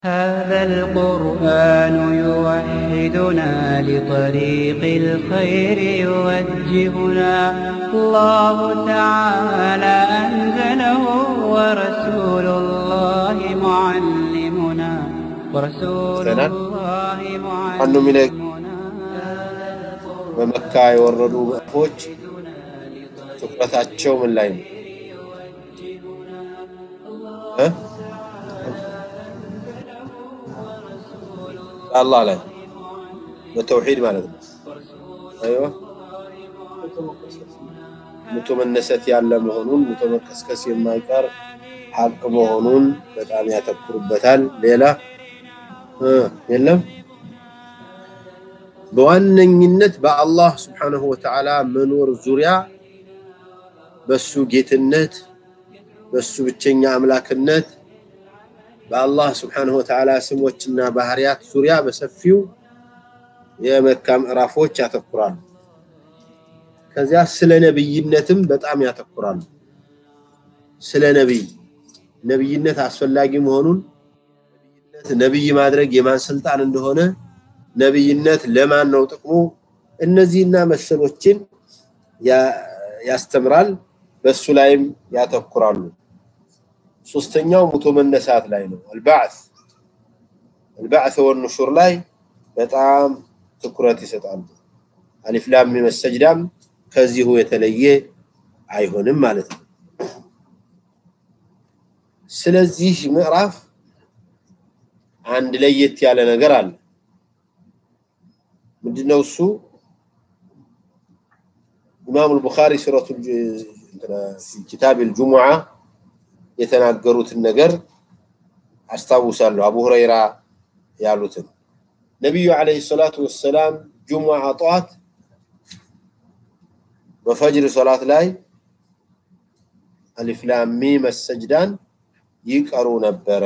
هذا القرآن يوحدنا لطريق الخير يوجهنا الله تعالى أنزله ورسول الله معلمنا ورسول سنة. الله أنه من معلمنا በመካ የወረዱ ምዕራፎች ትኩረታቸው ምን ላይ ነው? እ? አላህ ላይ በተውሂድ ማለት ነው። አይዋ ሙቶ መነሰት ያለ መሆኑን ሙቶ መቀስቀስ የማይቀር ሀቅ መሆኑን በጣም ያተኩሩበታል። ሌላ እ የለም በዋነኝነት በአላህ ስብሓነሁ ወተዓላ መኖር ዙሪያ በሱ ጌትነት በሱ ብቸኛ አምላክነት በአላህ ስብሓነሁ ወተዓላ ስሞችና ባህሪያት ዙሪያ በሰፊው የመካ ምዕራፎች ያተኩራሉ። ከዚያ ስለ ነብይነትም በጣም ያተኩራሉ። ስለ ነብይ ነብይነት አስፈላጊ መሆኑን ነብይ ማድረግ የማን ስልጣን እንደሆነ ነብይነት ለማን ነው ጥቅሙ? እነዚህና መሰሎችን ያ- ያስተምራል። በሱ ላይም ያተኩራሉ። ሶስተኛው ሙቶ መነሳት ላይ ነው። አልባዕት አልባዕት ወንሹር ላይ በጣም ትኩረት ይሰጣሉ። አሊፍ ላም ሚም ሰጅዳም ከዚሁ የተለየ አይሆንም ማለት ነው። ስለዚህ ምዕራፍ አንድ ለየት ያለ ነገር አለ። ምንድነው እሱ? ኢማሙ አልቡኻሪ ሱረቱ ኪታብ አልጁሙዓ የተናገሩትን ነገር አስታውሳለሁ። አቡ ሁረይራ ያሉትን ነቢዩ ዓለይሂ ሰላቱ ወሰላም ጁሙዓ ጠዋት በፈጅር ሶላት ላይ አሊፍ ላም ሚም ሰጅዳን ይቀሩ ነበረ።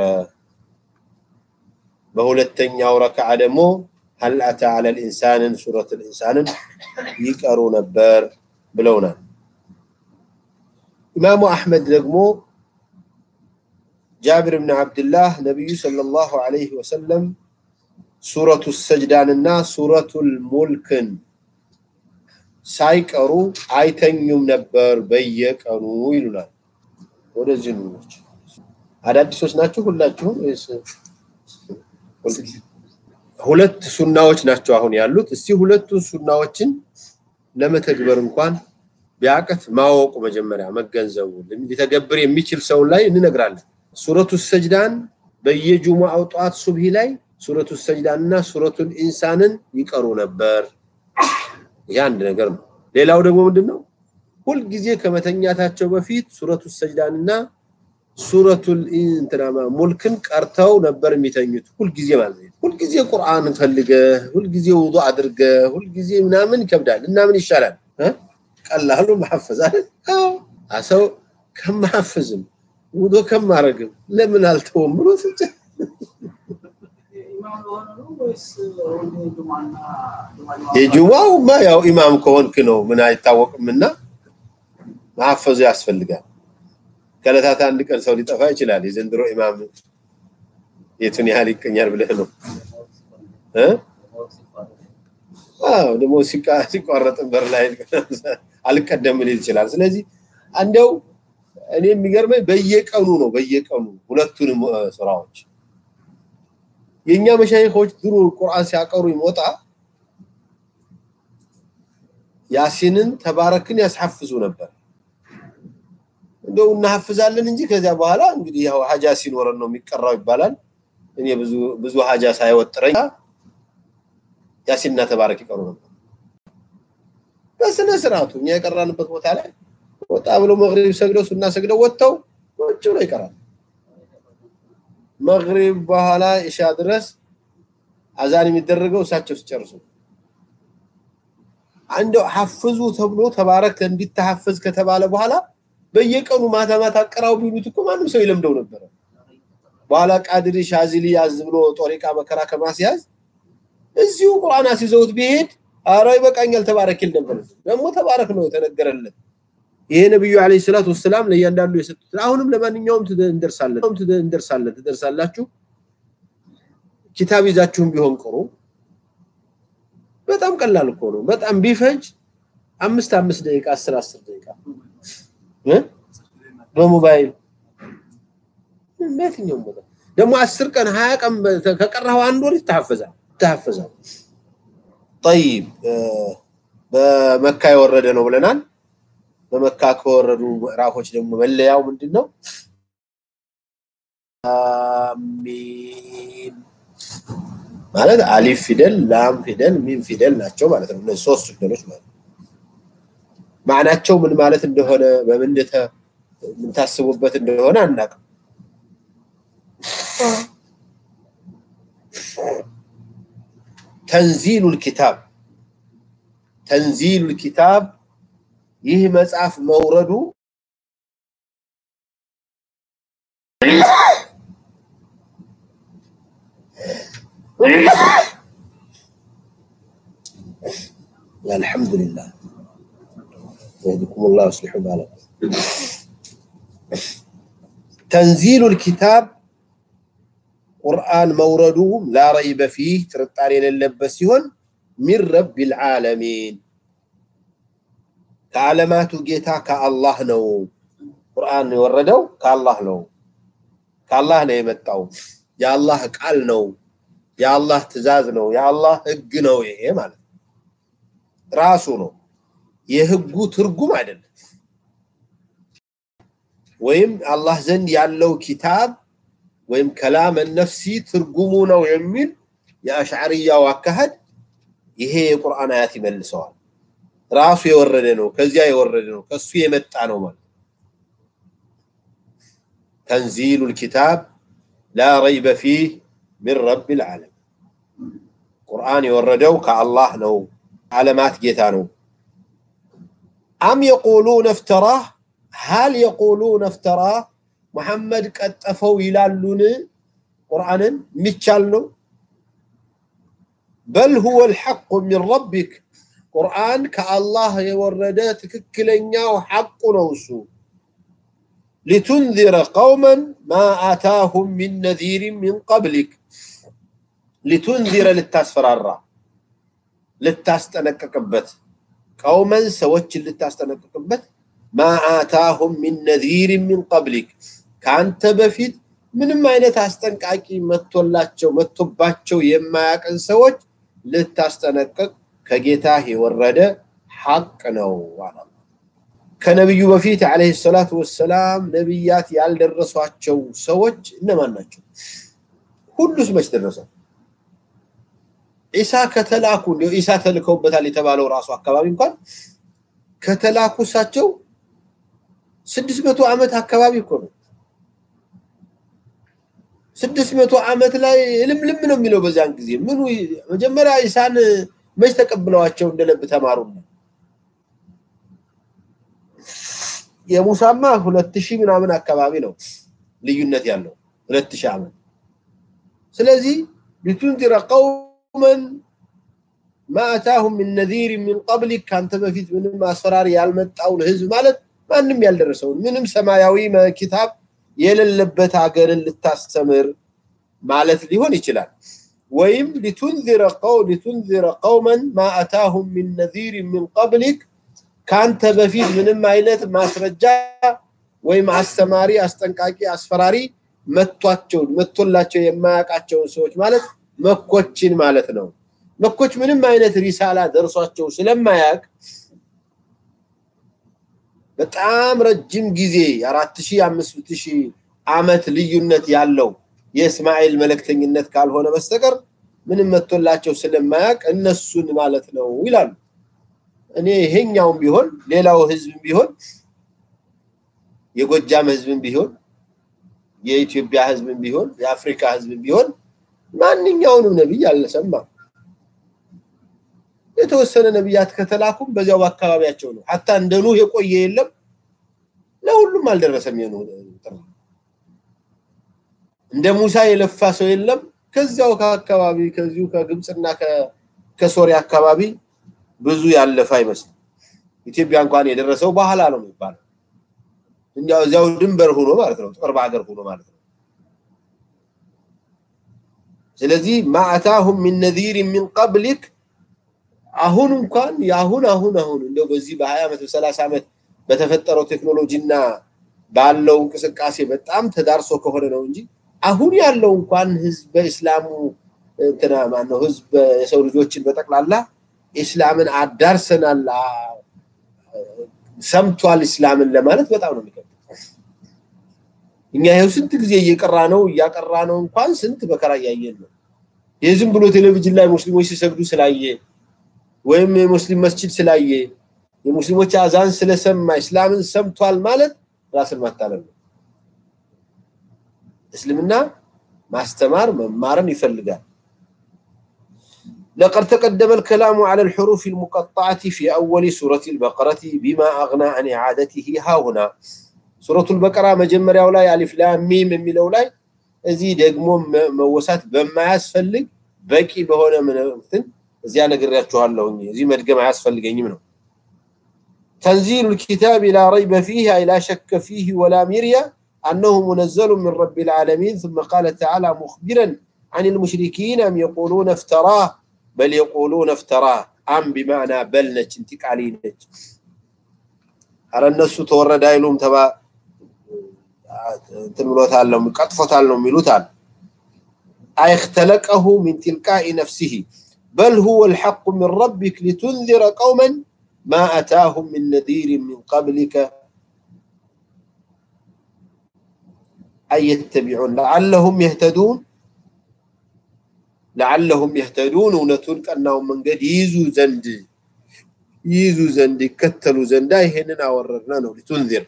በሁለተኛው ረክዓ ደግሞ ሀል አታ ዐለል ኢንሳንን ሱረቱል ኢንሳንን ይቀሩ ነበር ብለውናል። ኢማሙ አሕመድ ደግሞ ጃብር ብን ዓብድላህ ነቢዩ ሰለላሁ ዐለይሂ ወሰለም ሱረቱ ሰጅዳንና ሱረቱል ሙልክን ሳይቀሩ አይተኙም ነበር በየቀኑ ይሉናል። ወደዚህ ንኖች አዳዲሶች ናቸው ሁላችሁም ወይስ ሁለት ሱናዎች ናቸው አሁን ያሉት። እስቲ ሁለቱን ሱናዎችን ለመተግበር እንኳን ቢያቅት ማወቁ መጀመሪያ መገንዘቡ ሊተገብር የሚችል ሰው ላይ እንነግራለን። ሱረቱ ሰጅዳን በየጁሙዓው ጠዋት ሱብሂ ላይ ሱረቱ ሰጅዳን እና ሱረቱል ኢንሳንን ይቀሩ ነበር። ይህ አንድ ነገር ነው። ሌላው ደግሞ ምንድነው? ሁልጊዜ ከመተኛታቸው በፊት ሱረቱ ሰጅዳንና ሱረቱል ኢንትናማ ሙልክን ቀርተው ነበር የሚተኙት። ሁልጊዜ ማለት ነው። ሁልጊዜ ቁርአን ፈልገ፣ ሁልጊዜ ውዱእ አድርገ፣ ሁልጊዜ ምናምን ይከብዳል እና ምን ይሻላል? እ? ቀላሉ ማሐፈዝ አይደል? አዎ ሰው ከማሐፈዝም ውዱእ ከማረግም ለምን አልተውም ብሎ ስንት የጁማውማ ያው ኢማም ከሆንክ ነው ምን አይታወቅምና ማሐፈዙ ያስፈልጋል። ከዕለታት አንድ ቀን ሰው ሊጠፋ ይችላል። የዘንድሮ ኢማም የቱን ያህል ይቀኛል ብለህ ነው እ? አዎ ደግሞ ሲቃ- ሲቋረጥ በር ላይ አልቀደም ሊል ይችላል። ስለዚህ አንደው እኔ የሚገርመኝ በየቀኑ ነው በየቀኑ ሁለቱንም እ፣ ስራዎች የኛ መሻይኾች ድሮ ቁርአን ሲያቀሩ ይሞጣ ያሲንን ተባረክን ያስሐፍዙ ነበር። እንደው እናሐፍዛለን እንጂ ከዚያ በኋላ እንግዲህ ያው ሀጃ ሲኖረን ነው የሚቀራው ይባላል። እኔ ብዙ ብዙ ሀጃ ሳይወጥረኝ ያሲንና ተባረክ ይቀሩ ነበር በስነ ስርዓቱ እኛ የቀራንበት ቦታ ላይ ወጣ ብሎ መግሪብ ሰግደው ሱና ሰግደው ወጥተው ቁጭ ብሎ ይቀራል። መግሪብ በኋላ ኢሻ ድረስ አዛን የሚደረገው እሳቸው ሲጨርሱ አንደው ሐፍዙ ተብሎ ተባረክ እንዲተሐፈዝ ከተባለ በኋላ በየቀኑ ማታ ማታ ቀራው ቢሉት እኮ ማንም ሰው ይለምደው ነበረ። በኋላ ቃድሪ ሻዚሊ ያዝ ብሎ ጦሪቃ መከራ ከማስያዝ እዚሁ ቁርአን አስይዘውት ቢሄድ አረ ይበቃኛል ተባረክ ይል ነበር። ደግሞ ተባረክ ነው የተነገረለት። ይሄ ነብዩ አለይሂ ሰላቱ ወሰላም ለእያንዳንዱ የሰጡት አሁንም ለማንኛውም ትደ- እንደርሳለን እንደርሳለን ትደርሳላችሁ ኪታብ ይዛችሁም ቢሆን ቅሩ። በጣም ቀላል እኮ ነው። በጣም ቢፈጅ አምስት አምስት ደቂቃ አስር አስር ደቂቃ እ በሞባይል በየትኛውም ቦታ ደግሞ አስር ቀን ሀያ ቀን ከቀረኸው አንድ ወር ይተሐፈዛል ይተሐፈዛል። ጠይብ በመካ የወረደ ነው ብለናል። በመካ ከወረዱ ምዕራፎች ደግሞ መለያው ምንድን ነው? አሚን ማለት አሊፍ ፊደል፣ ላም ፊደል፣ ሚም ፊደል ናቸው ማለት ነው። እነዚህ ሶስት ፊደሎች ማለት ነው። ማዕናቸው ምን ማለት እንደሆነ በምን ምን ታስቡበት እንደሆነ አናውቅም። ተንዚሉል ኪታብ ተንዚሉል ኪታብ ይህ መጽሐፍ መውረዱ አልሐምዱሊላህ يهديكم الله ويصلح بالكم تنزيل الكتاب ቁርአን መውረዱ ላ ረይበ ፊህ ጥርጣሬ የሌለበት ሲሆን ሚን ረቢል ዓለሚን ከዓለማቱ ጌታ ከአላህ ነው። ቁርአን የወረደው ከአላህ ነው። ከአላህ ነው የመጣው። የአላህ ቃል ነው። የአላህ ትእዛዝ ነው። የአላህ ህግ ነው። ይሄ ማለት ራሱ ነው። የህጉ ትርጉም አይደለም። ወይም አላህ ዘንድ ያለው ኪታብ ወይም ከላመ ነፍሲ ትርጉሙ ነው የሚል የአሽዓርያው አካሄድ ይሄ የቁርአን አያት ይመልሰዋል። ራሱ የወረደ ነው፣ ከዚያ የወረደ ነው፣ ከሱ የመጣ ነው ማለት ተንዚሉል ኪታብ ላ ረይበ ፊህ ሚን ረቢል ዓለም ቁርአን የወረደው ከአላህ ነው፣ ዓለማት ጌታ ነው። አም የቁሉነ እፍተራህ ሀል የቁሉነ እፍተራህ መሐመድ ቀጠፈው ይላሉን? ቁርአንን የሚቻል ነው። በል ሁወ ልሐቁ ሚን ረቢክ ቁርአን ከአላህ የወረደ ትክክለኛው ሐቁ ነው እሱ ሊቱንዚረ ቀውመን ማ አታሁም ሚን ነዚሪን ሚን ቀብሊክ ሊቱንዚረ ልታስፈራራ ልታስጠነቀቅበት ቀውመን ሰዎችን ልታስጠነቅቅበት ማ አታሁም ሚን ነዚሪን ሚን ቀብሊክ ከአንተ በፊት ምንም አይነት አስጠንቃቂ መጥቶላቸው መጥቶባቸው የማያቅን ሰዎች ልታስጠነቅቅ ከጌታ የወረደ ሐቅ ነው አለ። ከነቢዩ በፊት ዓለይሂ ሰላቱ ወሰላም ነቢያት ያልደረሷቸው ሰዎች እነማን ናቸው? ሁሉስ መች ደረሰው? ዒሳ ከተላኩ እንዲሁ ዒሳ ተልከውበታል የተባለው ራሱ አካባቢ እንኳን ከተላኩ እሳቸው ስድስት መቶ ዓመት አካባቢ እኮ ነው። ስድስት መቶ ዓመት ላይ ልምልም ነው የሚለው በዚያን ጊዜ ምኑ መጀመሪያ ኢሳን መች ተቀብለዋቸው እንደለብ ተማሩ የሙሳማ ሁለት ሺህ ምናምን አካባቢ ነው ልዩነት ያለው ሁለት ሺህ ዓመት ስለዚህ ሊቱንዚረ ቀውመን ማ አታሁም ሚን ነዚር ሚን ቀብሊክ ከአንተ በፊት ምንም አስፈራሪ ያልመጣውን ህዝብ ማለት ማንም ያልደረሰውን ምንም ሰማያዊ ኪታብ የሌለበት ሀገርን ልታስተምር ማለት ሊሆን ይችላል። ወይም ሊቱንዚረ ቀው ሊቱንዚረ ቀውመን ማ አታሁም ሚን ነዚር ሚን ቀብሊክ ከአንተ በፊት ምንም አይነት ማስረጃ ወይም አስተማሪ፣ አስጠንቃቂ፣ አስፈራሪ መቷቸው መቶላቸው የማያውቃቸውን ሰዎች ማለት መኮችን ማለት ነው። መኮች ምንም አይነት ሪሳላ ደርሷቸው ስለማያውቅ በጣም ረጅም ጊዜ የአራት ሺህ አምስት ሺህ ዓመት ልዩነት ያለው የእስማኤል መልእክተኝነት ካልሆነ በስተቀር ምንም መጥቶላቸው ስለማያውቅ እነሱን ማለት ነው ይላሉ። እኔ ይሄኛውም ቢሆን ሌላው ህዝብም ቢሆን የጎጃም ህዝብም ቢሆን የኢትዮጵያ ህዝብም ቢሆን የአፍሪካ ህዝብም ቢሆን ማንኛውንም ነቢይ አልሰማም። የተወሰነ ነቢያት ከተላኩም በዚያው በአካባቢያቸው ነው። ሀታ እንደ ኑህ የቆየ የለም። ለሁሉም አልደረሰም የኑህ ጥሪ። እንደ ሙሳ የለፋ ሰው የለም። ከዚያው ከአካባቢ ከዚሁ ከግብፅና ከሶሪያ አካባቢ ብዙ ያለፈ አይመስልም። ኢትዮጵያ እንኳን የደረሰው በኋላ ነው የሚባለው። እንዲያው እዚያው ድንበር ሆኖ ማለት ነው፣ ቅርብ ሀገር ሆኖ ማለት ነው። ስለዚህ ማ አታሁም ሚን ነዚር ሚን ቀብሊክ አሁን እንኳን የአሁን አሁን አሁን እንደው በዚህ በ20 ዓመት በ30 ዓመት በተፈጠረው ቴክኖሎጂና ባለው እንቅስቃሴ በጣም ተዳርሶ ከሆነ ነው እንጂ አሁን ያለው እንኳን ህዝብ በእስላሙ እንትና ማነው ህዝብ የሰው ልጆችን በጠቅላላ ኢስላምን አዳርሰናል ሰምቷል እስላምን ለማለት በጣም ነው የሚከብድ። እኛ ይኸው ስንት ጊዜ እየቀራ ነው እያቀራ ነው እንኳን ስንት መከራ እያየን ነው። የዝም ብሎ ቴሌቪዥን ላይ ሙስሊሞች ሲሰግዱ ስላየ ወይም የሙስሊም መስጂድ ስላየ የሙስሊሞች አዛን ስለሰማ እስላምን ሰምቷል ማለት ራስን ማታለል ነው። እስልምና ማስተማር መማርን ይፈልጋል። لقد تقدم الكلام على الحروف المقطعة في أول سورة البقرة بما أغنى عن إعادته ها هنا سورة البقرة مجمرة ولاي ألف لام ميم من ولاي እዚህ ደግሞ መወሳት በማያስፈልግ በቂ በሆነ እንትን እዚያ ነግሬያችኋለሁ እዚህ መድገም አያስፈልገኝም ነው تنزيل الكتاب لا ريب فيه أي لا شك فيه ولا مرية أنه منزل من رب العالمين ثم قال تعالى مخبرا عن المشركين أم يقولون افتراه بل يقولون افتراه أم بمعنى بل نج انتقالي نج أرى الناس تورد አይሉም ተባ እንትን ብሎታል ነው ቀጥፎታል ነው የሚሉታል أي اختلقه من تلقاء نفسه بل هو الحق من ربك لتنذر قوما ما أتاهم من نذير من قبلك أن يتبعون لعلهم يهتدون لعلهم يهتدون ونتون كأنهم من قد يزو زند يزو زند يكتلوا زند هنا وررنا ነው لتنذر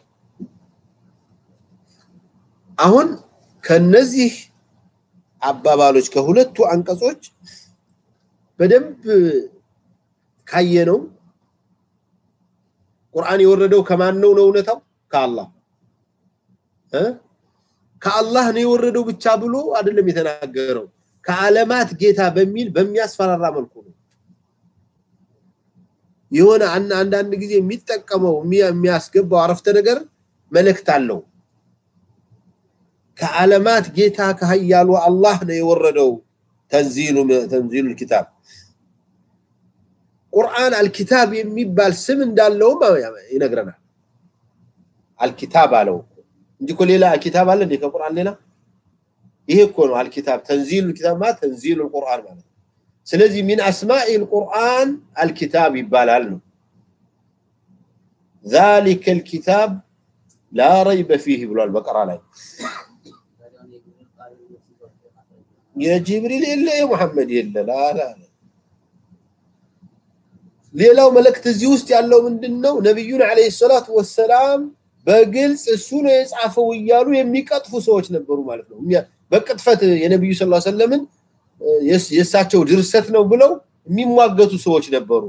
አሁን ከነዚህ አባባሎች ከሁለቱ አንቀጾች በደንብ ካየነው ቁርአን የወረደው ከማን ነው ነው እውነታው ከአላህ እ ከአላህ ነው የወረደው ብቻ ብሎ አይደለም የተናገረው ከዓለማት ጌታ በሚል በሚያስፈራራ መልኩ ነው የሆነ አንዳንድ ጊዜ የሚጠቀመው የሚያስገባው አረፍተ ነገር መልእክት አለው ከዓለማት ጌታ ከሀያሉ አላህ ነው የወረደው ተንዚሉ ተንዚሉ الكتاب ቁርአን አልኪታብ የሚባል ስም እንዳለውም ይነግረናል አልኪታብ አለው እንጂ እኮ ሌላ ኪታብ አለ እንዴ ከቁርአን ሌላ ይሄ እኮ ነው አልኪታብ ተንዚሉ الكتاب ማለት ተንዚሉ القرآن ማለት ስለዚህ ሚን አስማኢ القرآن አልኪታብ ይባላል ነው ذلك الكتاب لا ريب فيه ብሏል በቀራ ላይ የጅብሪል የለ የሙሐመድ የለ ላላ ሌላው መልእክት እዚህ ውስጥ ያለው ምንድነው ነብዩን አለይሂ ሰላቱ ወሰላም በግልጽ እሱ ነው የጻፈው እያሉ የሚቀጥፉ ሰዎች ነበሩ ማለት ነው በቅጥፈት የነብዩ ሰለላሁ ዐለይሂ ወሰለምን የእሳቸው ድርሰት ነው ብለው የሚሟገቱ ሰዎች ነበሩ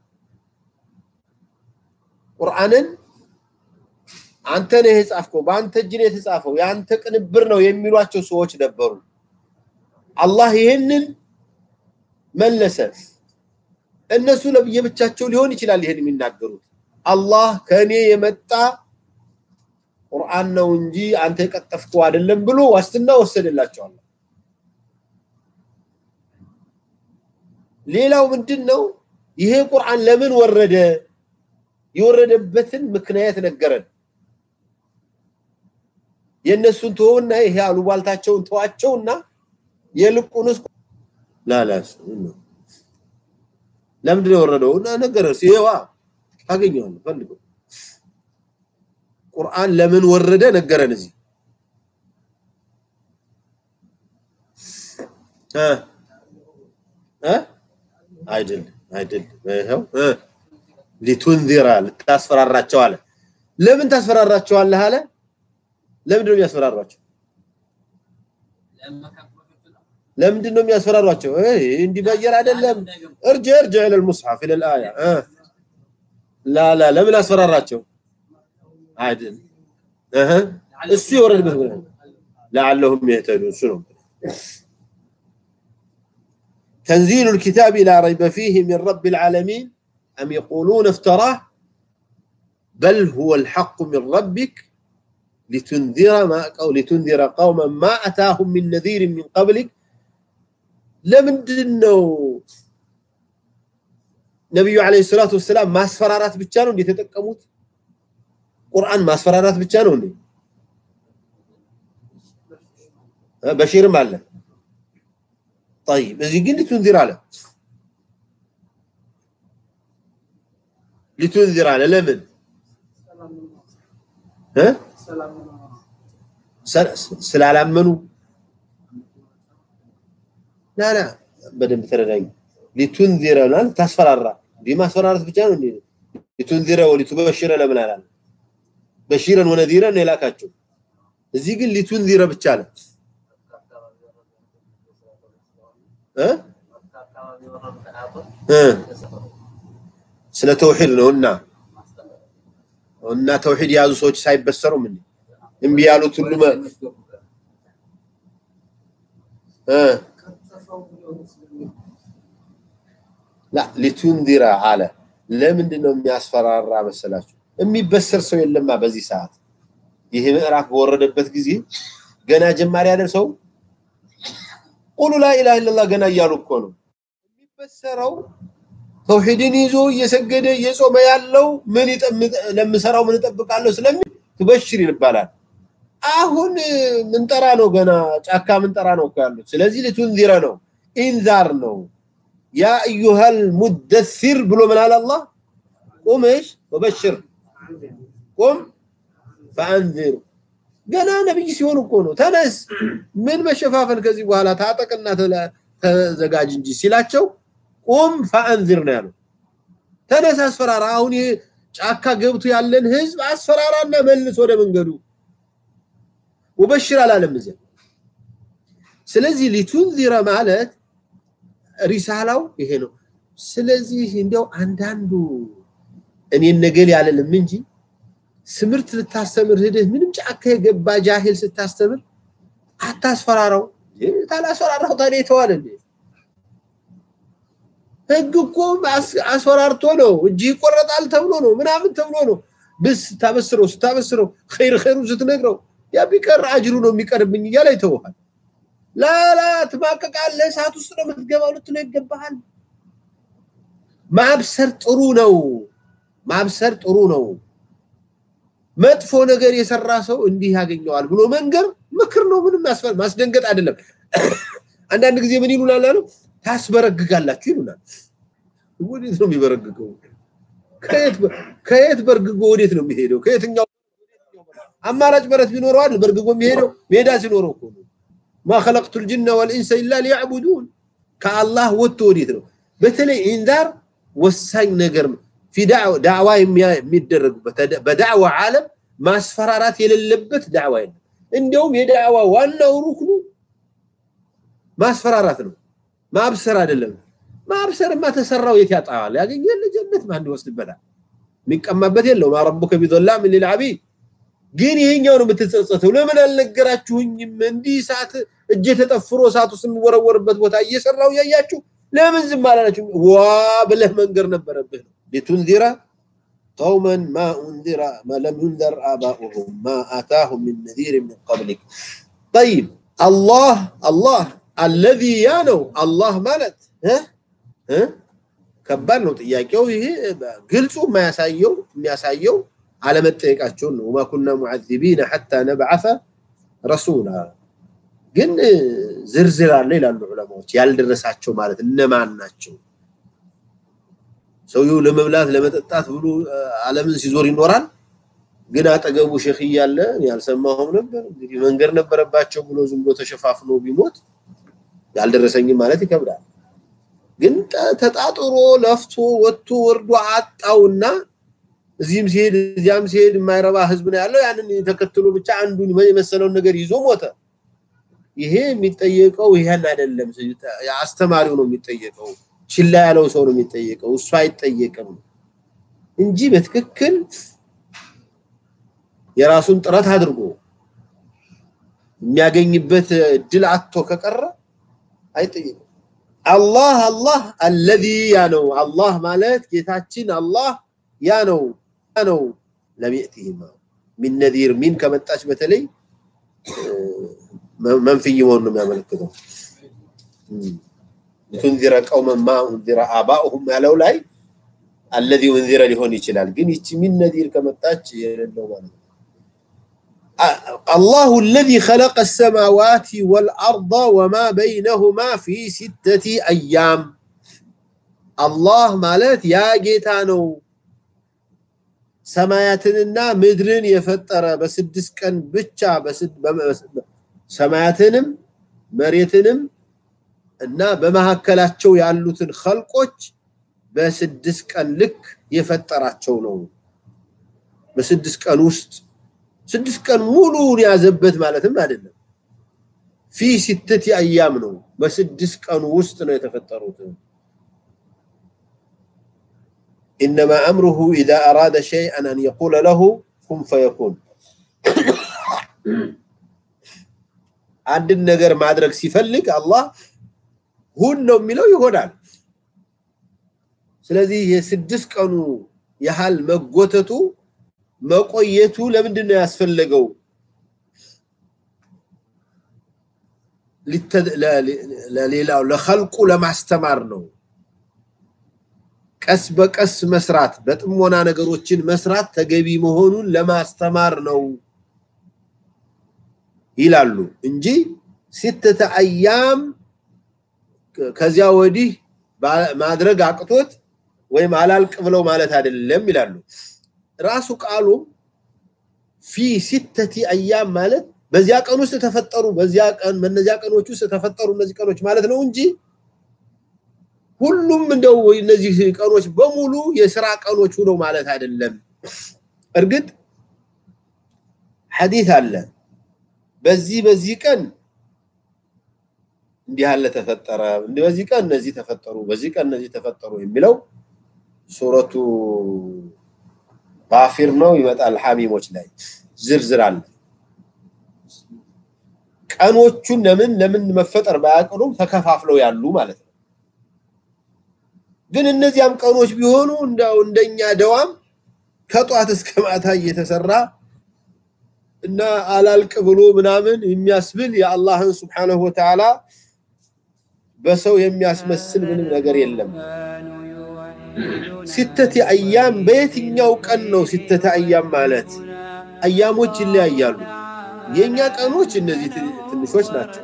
ቁርአንን አንተ ነህ የጻፍከው በአንተ እጅ ነው የተጻፈው የአንተ ቅንብር ነው የሚሏቸው ሰዎች ነበሩ አላህ ይህንን መለሰ እነሱ ለየብቻቸው ሊሆን ይችላል ይሄን የሚናገሩት አላህ ከኔ የመጣ ቁርአን ነው እንጂ አንተ የቀጠፍከው አይደለም ብሎ ዋስትና ወሰደላቸዋል ሌላው ምንድነው ይሄ ቁርአን ለምን ወረደ የወረደበትን ምክንያት ነገረን የነሱን ተወውና ይሄ አሉባልታቸውን ተዋቸውና የልቁንስ ላላስ ለምንድን ነው የወረደው እና ነገረ ሲዋ ታገኘዋለህ ፈልገው ቁርአን ለምን ወረደ ነገረን እዚህ እ እ አይደል አይደል ይኸው እ ሊቱንዚራ ልታስፈራራቸው አለ ለምን ታስፈራራቸዋለህ አለ ለምንድን ነው የሚያስፈራሯቸው ለምንድን ነው የሚያስፈራሯቸው እንዲበየር አይደለም ارجع ارجع الى المصحف الى الايه أه. لا لا ለምን አስፈራራቸው አይደል እህ እሱ የወረደበት ብለህ لعلهم يهتدون እሱ ነው تنزيل الكتاب لا ريب فيه من رب العالمين أم يقولون افتراه بل هو الحق من ربك لتنذر ما أو لتنذر قوما ما أتاهم من نذير من قبلك ለምንድን ነው ነቢዩ ዓለይሂ ሰላቱ ወሰላም ማስፈራራት ብቻ ነው እንዴ የተጠቀሙት? ቁርአን ማስፈራራት ብቻ ነው እንዴ? በሺርም አለ። طيب እዚህ ግን ሊቱንዚር አለ ሊቱንዚር አለ ለምን እ ስላላመኑ ላ ላ በደንብ ተረዳኝ። ሊቱንዚረ ማለት ታስፈራራ እንዲህ ማስፈራራት ብቻ ነው እንዴ? ሊቱንዚረ ወሊቱበሽረ ለምን አላለ? በሺረን ወነዚረን ነው የላካቸው። እዚህ ግን ሊቱንዚረ ብቻ አለ እ እ ስለ ተውሂድ ነው እና እና ተውሂድ የያዙ ሰዎች ሳይበሰሩም እንዴ እምቢ ያሉት ሁሉ እ ላ ሊቱንዚረ አለ። ለምንድን ነው የሚያስፈራራ መሰላችሁ? የሚበሰር ሰው የለማ በዚህ ሰዓት። ይህ ምዕራፍ በወረደበት ጊዜ ገና ጀማሪ አይደል ሰው ቁሉ ላኢላሃ ኢለላህ ገና እያሉ እኮ ነው የሚበሰረው። ተውሂድን ይዞ እየሰገደ እየጾመ ያለው ምን ለምሰራው ምን እጠብቃለሁ ስለሚል ትበሽር ይባላል። አሁን ምንጠራ ነው ገና ጫካ ምንጠራ ነው እኮ ያሉት። ስለዚህ ሊቱንዚረ ነው ኢንዛር ነው። ያ አዩሃል ሙደሲር ብሎ ምን አለ አላህ? ቁም እሽ ወበሽር ቁም ፈአንዚር። ገና ነብይ ሲሆን እኮ ነው ተነስ፣ ምን መሸፋፈን ከዚህ በኋላ ታጠቅና ተዘጋጅ እንጂ ሲላቸው ቁም ፈአንዚር ነው ያለው። ተነስ አስፈራራ። አሁን ይሄ ጫካ ገብቶ ያለን ህዝብ አስፈራራና መልስ ወደ መንገዱ ወበሽር አላለም እዚያ። ስለዚህ ሊቱንዚረ ማለት ሪሳላው ይሄ ነው። ስለዚህ እንዲያው አንዳንዱ እኔን ነገል ያለልም እንጂ ትምህርት ልታስተምር ሂደህ ምንም ጫካ የገባ ጃሂል ስታስተምር አታስፈራራው። ታላስፈራራው ታዲያ ይተዋል እንዴ? ህግ እኮ አስፈራርቶ ነው እጅ ይቆረጣል ተብሎ ነው ምናምን ተብሎ ነው ብስ ስታበስረው ስታበስረው ኸይር ኸይሩ ስትነግረው ያ ቢቀር አጅሩ ነው የሚቀርብኝ እያለ ይተውሃል። ላላ ትማቀቃለህ፣ እሳት ውስጥ ነው የምትገባው ልትለው ይገባሃል። ማብሰር ጥሩ ነው፣ ማብሰር ጥሩ ነው። መጥፎ ነገር የሰራ ሰው እንዲህ ያገኘዋል ብሎ መንገር ምክር ነው። ምንም ማስደንገጥ አይደለም። አንዳንድ ጊዜ ምን ይሉናል አሉ ታስበረግጋላችሁ ይሉናል። ወዴት ነው የሚበረግገው? ከየት በርግጎ ወዴት ነው የሚሄደው? ከየትኛው አማራጭ በረት ቢኖረው አይደል በርግጎ የሚሄደው? ሜዳ ሲኖረው እኮ ነው። ማ ኸለቅቱል ጅነ ወልኢንሰ ኢላ ሊያዕቡዱን ከአላህ ወጥቶ ወዴት ነው? በተለይ ኢንዛር ወሳኝ ነገር ነው። ፊ ዳዕዋ የሚደረግበት በዳዕዋ ዓለም ማስፈራራት የሌለበት ዳዕዋ የለም። እንዲያውም የዳዕዋ ዋናው ሩክኑ ማስፈራራት ነው፣ ማብሰር አይደለም። ማብሰርማ ተሰራው የት ያጣዋል? ያገኛል ጀነት ማን ይወስድበታል? የሚቀማበት የለው። ማ ረቡከ ቢዘላም ሊልዓቢድ ግን ይሄኛው ነው የምትጸጸተው። ለምን አልነገራችሁኝም? እንዲህ እሳት እጄ ተጠፍሮ እሳት ውስጥ የሚወረወርበት ቦታ እየሰራው እያያችሁ ለምን ዝም አላላችሁ? ዋ ብለህ መንገር ነበረብህ ነው ሊቱንዚረ ቀውመን ማ ኡንዚረ ማ ለም ዩንዘር አባኡሁም ማ አታሁም ሚን ነዚር ሚን ቀብሊክ ጠይብ አላህ አላህ አለዚ ያ ነው አላህ ማለት ከባድ ነው ጥያቄው። ይሄ ግልጹ የማያሳየው የሚያሳየው አለመጠየቃቸውን ነው። ወማ ኩና ሙዓዚቢነ ሐታ ነብዓተ ረሱላ። ግን ዝርዝር አለ ይላሉ ዑለማዎች። ያልደረሳቸው ማለት እነማን ናቸው? ሰውየው ለመብላት ለመጠጣት ብሎ ዓለምን ሲዞር ይኖራል። ግን አጠገቡ ሼክ እያለ ያልሰማሁም ነበር እንግዲህ መንገድ ነበረባቸው ብሎ ዝም ብሎ ተሸፋፍኖ ቢሞት ያልደረሰኝም ማለት ይከብዳል። ግን ተጣጥሮ ለፍቶ ወጥቶ ወርዶ አጣውና እዚህም ሲሄድ እዚያም ሲሄድ የማይረባ ህዝብ ነው ያለው። ያንን ተከትሎ ብቻ አንዱን የመሰለውን ነገር ይዞ ሞተ። ይሄ የሚጠየቀው ይሄን አይደለም። አስተማሪው ነው የሚጠየቀው፣ ችላ ያለው ሰው ነው የሚጠየቀው፣ እሱ አይጠየቅም እንጂ በትክክል የራሱን ጥረት አድርጎ የሚያገኝበት እድል አጥቶ ከቀረ አይጠየቅም። አላህ አላህ አለዚ ያ ነው። አላህ ማለት ጌታችን አላህ ያ ነው ያ ነው። ለሚእቲህማ ሚን ነዚር ሚን ከመጣች በተለይ መንፍይ መሆኑን ነው የሚያመለክተው። ቱንዚረ ቀውመን ማ ኡንዚረ አባኡሁም ያለው ላይ አለዚ ኡንዚረ ሊሆን ይችላል። ግን ይቺ ሚን ነዚር ከመጣች የሌለው ማለት ነው። አላሁ አለዚ ኸለቀ ሰማዋት ወልአርض ወማ በይነሁማ ፊ ሲተቲ አያም አላህ ማለት ያ ጌታ ነው ሰማያትንና ምድርን የፈጠረ በስድስት ቀን ብቻ ሰማያትንም መሬትንም እና በመካከላቸው ያሉትን ኸልቆች በስድስት ቀን ልክ የፈጠራቸው ነው። በስድስት ቀን ውስጥ ስድስት ቀን ሙሉውን ያዘበት ማለትም አይደለም። ፊ ሲተቲ አያም ነው። በስድስት ቀኑ ውስጥ ነው የተፈጠሩት። ኢነማ አምሩሁ ኢዛ አራደ ሸይአን አን የቁለ ለሁ ኩን ፈየኩን። አንድን ነገር ማድረግ ሲፈልግ አላህ ሁን ነው የሚለው ይሆናል። ስለዚህ የስድስት ቀኑ ያህል መጎተቱ መቆየቱ ለምንድን ነው ያስፈለገው? ለሌላው ለኸልቁ ለማስተማር ነው። ቀስ በቀስ መስራት በጥሞና ነገሮችን መስራት ተገቢ መሆኑን ለማስተማር ነው ይላሉ እንጂ ሲተተ አያም ከዚያ ወዲህ ማድረግ አቅቶት ወይም አላልቅ ብለው ማለት አይደለም ይላሉ። ራሱ ቃሉ ፊ ሲተቲ አያም ማለት በዚያ ቀን ውስጥ ተፈጠሩ፣ በዚያ ቀን በእነዚያ ቀኖች ውስጥ ተፈጠሩ እነዚህ ቀኖች ማለት ነው እንጂ ሁሉም እንደው እነዚህ ቀኖች በሙሉ የስራ ቀኖች ሆነው ማለት አይደለም። እርግጥ ሐዲስ አለ በዚህ በዚህ ቀን እንዲህ ያለ ተፈጠረ፣ በዚህ ቀን እነዚህ ተፈጠሩ፣ በዚህ ቀን እነዚህ ተፈጠሩ የሚለው ሱረቱ ባፊር ነው ይመጣል። ሐሚሞች ላይ ዝርዝር አለ። ቀኖቹን ለምን ለምን መፈጠር ባያቅሉም ተከፋፍለው ያሉ ማለት ነው። ግን እነዚያም ቀኖች ቢሆኑ እንደው እንደኛ ደዋም ከጧት እስከ ማታ እየተሰራ እና አላልቅ ብሎ ምናምን የሚያስብል የአላህን ስብሓነሁ ወተዓላ በሰው የሚያስመስል ምንም ነገር የለም። ሲተቲ አያም በየትኛው ቀን ነው ሲተቲ አያም ማለት? አያሞች ይለያያሉ። የኛ ቀኖች እነዚህ ትንሾች ናቸው።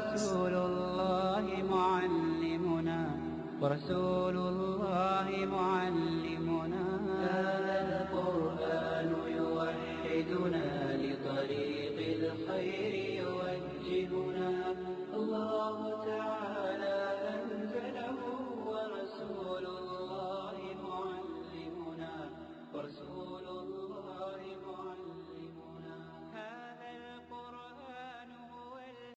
ورسول الله معلمنا هذا القرآن يوحدنا لطريق الخير يوجهنا الله